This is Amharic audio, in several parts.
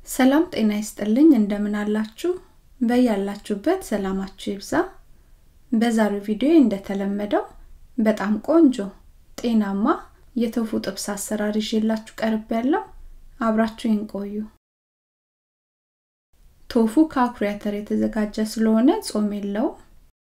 ሰላም ጤና ይስጥልኝ እንደምን አላችሁ በያላችሁበት ሰላማችሁ ይብዛ በዛሬው ቪዲዮ እንደተለመደው በጣም ቆንጆ ጤናማ የተፉ ጥብስ አሰራር ይዤላችሁ ቀርብ ያለው አብራችሁን ቆዩ ቶፉ ከአኩሪ አተር የተዘጋጀ ስለሆነ ጾም የለውም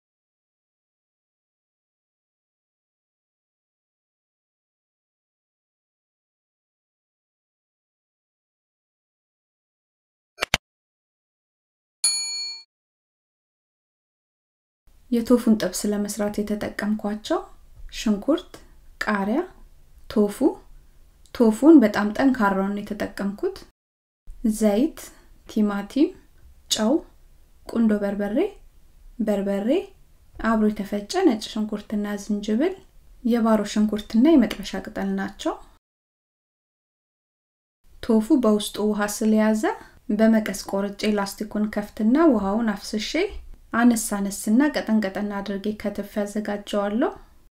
የቶፉን ጥብስ ለመስራት የተጠቀምኳቸው ሽንኩርት፣ ቃሪያ፣ ቶፉ ቶፉን በጣም ጠንካራውን የተጠቀምኩት ዘይት፣ ቲማቲም፣ ጨው፣ ቁንዶ በርበሬ፣ በርበሬ፣ አብሮ የተፈጨ ነጭ ሽንኩርትና ዝንጅብል፣ የባሮ ሽንኩርትና የመጥበሻ ቅጠል ናቸው። ቶፉ በውስጡ ውሃ ስለያዘ በመቀስ ቆርጬ ላስቲኩን ከፍትና ውሃውን አፍስሼ አነስ አነስና ቀጠን ቀጠን አድርጌ ከትፍ ያዘጋጀዋለሁ።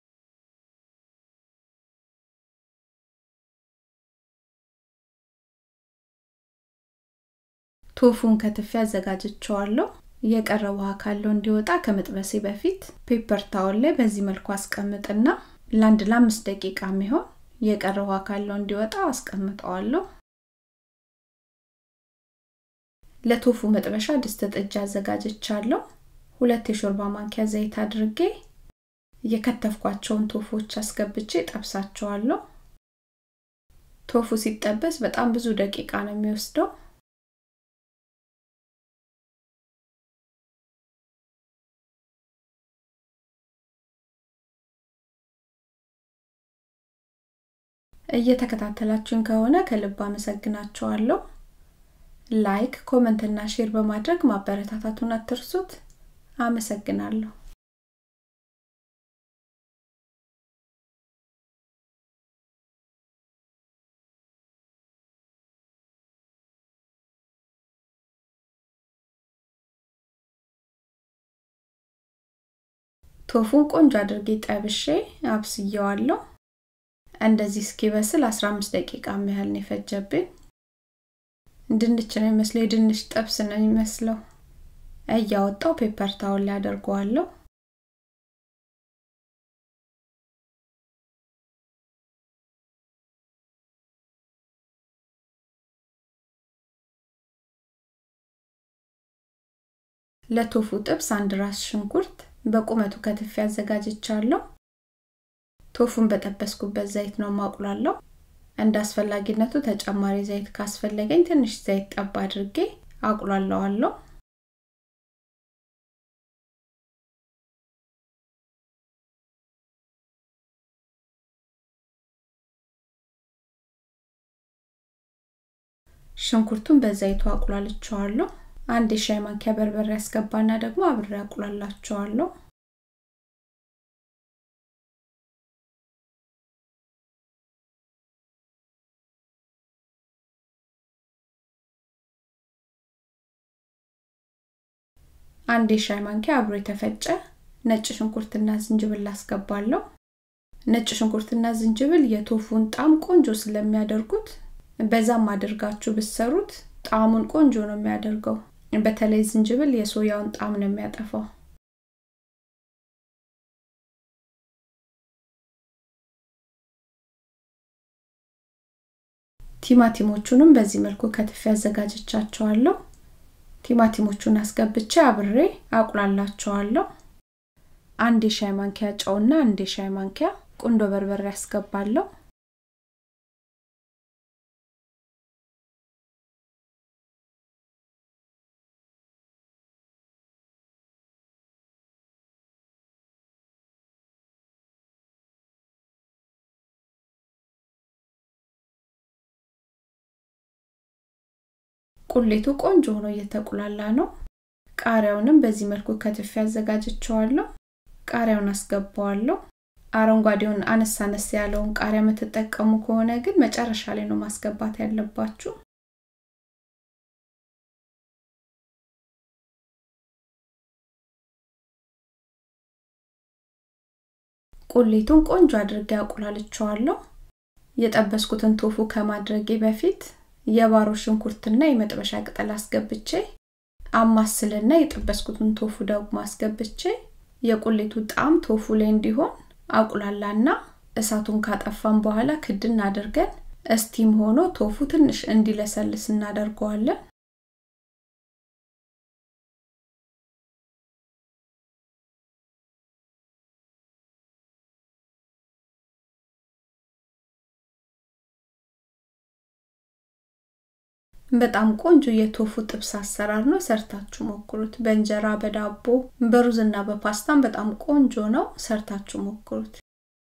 ቶፉን ከትፍ ያዘጋጅቸዋለሁ። የቀረ ውሃ ካለው እንዲወጣ ከመጥበሴ በፊት ፔፐር ታወል ላይ በዚህ መልኩ አስቀምጥና ለአንድ ለአምስት ደቂቃ የሚሆን የቀረ ውሃ ካለው እንዲወጣ አስቀምጠዋለሁ። ለቶፉ መጥበሻ ድስት ጥጃ አዘጋጅቻለሁ። ሁለት የሾርባ ማንኪያ ዘይት አድርጌ የከተፍኳቸውን ቶፎች አስገብቼ ጠብሳቸዋለሁ። ቶፉ ሲጠበስ በጣም ብዙ ደቂቃ ነው የሚወስደው። እየተከታተላችሁን ከሆነ ከልብ አመሰግናችኋለሁ። ላይክ፣ ኮመንት እና ሼር በማድረግ ማበረታታቱን አትርሱት። አመሰግናለሁ። ቶፉን ቆንጆ አድርጌ ጠብሼ አብስየዋለሁ። እንደዚህ እስኪበስል 15 ደቂቃ ያህል ነው የፈጀብኝ። ድንች ነው የሚመስለው፣ የድንች ጥብስ ነው የሚመስለው። እያወጣው ፔፐር ታውል ላይ አደርገዋለሁ። ለቶፉ ጥብስ አንድ ራስ ሽንኩርት በቁመቱ ከትፌ አዘጋጅቻለሁ። ቶፉን በጠበስኩበት ዘይት ነው ማቁላለው። እንደ አስፈላጊነቱ ተጨማሪ ዘይት ካስፈለገኝ ትንሽ ዘይት ጠብ አድርጌ አቁላለዋለሁ። ሽንኩርቱን በዘይቱ አቁላልቸዋለሁ። አንድ የሻይ ማንኪያ በርበሬ ያስገባና ደግሞ አብሬ አቁላላቸዋለሁ። አንድ የሻይ ማንኪያ አብሮ የተፈጨ ነጭ ሽንኩርትና ዝንጅብል አስገባለሁ። ነጭ ሽንኩርትና ዝንጅብል የቶፉን ጣም ቆንጆ ስለሚያደርጉት በዛም አድርጋችሁ ብሰሩት ጣዕሙን ቆንጆ ነው የሚያደርገው። በተለይ ዝንጅብል የሶያውን ጣዕም ነው የሚያጠፋው። ቲማቲሞቹንም በዚህ መልኩ ከትፌ አዘጋጅቻቸዋለሁ። ቲማቲሞቹን አስገብቼ አብሬ አቁላላቸዋለሁ። አንድ የሻይ ማንኪያ ጨውና አንድ የሻይ ማንኪያ ቁንዶ በርበሬ አስገባለሁ። ቁሌቱ ቆንጆ ሆኖ እየተቁላላ ነው። ቃሪያውንም በዚህ መልኩ ከትፌ አዘጋጅቸዋለሁ። ቃሪያውን አስገባዋለሁ። አረንጓዴውን አነስ አነስ ያለውን ቃሪያ የምትጠቀሙ ከሆነ ግን መጨረሻ ላይ ነው ማስገባት ያለባችሁ። ቁሌቱን ቆንጆ አድርጌ አቁላልቸዋለሁ። የጠበስኩትን ቶፉ ከማድረጌ በፊት የባሮ ሽንኩርትና የመጥበሻ ቅጠል አስገብቼ አማስልና የጠበስኩትን ቶፉ ደግሞ አስገብቼ የቁሌቱ ጣዕም ቶፉ ላይ እንዲሆን አቁላላና እሳቱን ካጠፋን በኋላ ክድን አድርገን እስቲም ሆኖ ቶፉ ትንሽ እንዲለሰልስ እናደርገዋለን በጣም ቆንጆ የቶፉ ጥብስ አሰራር ነው ሰርታችሁ ሞክሩት በእንጀራ በዳቦ በሩዝና በፓስታም በጣም ቆንጆ ነው ሰርታችሁ ሞክሩት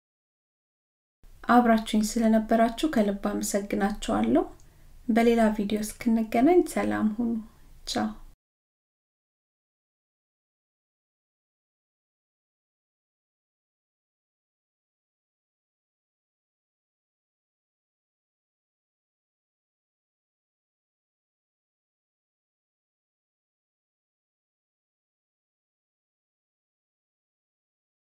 አብራችሁኝ ስለነበራችሁ ከልብ አመሰግናችኋለሁ በሌላ ቪዲዮ እስክንገናኝ ሰላም ሁኑ ቻው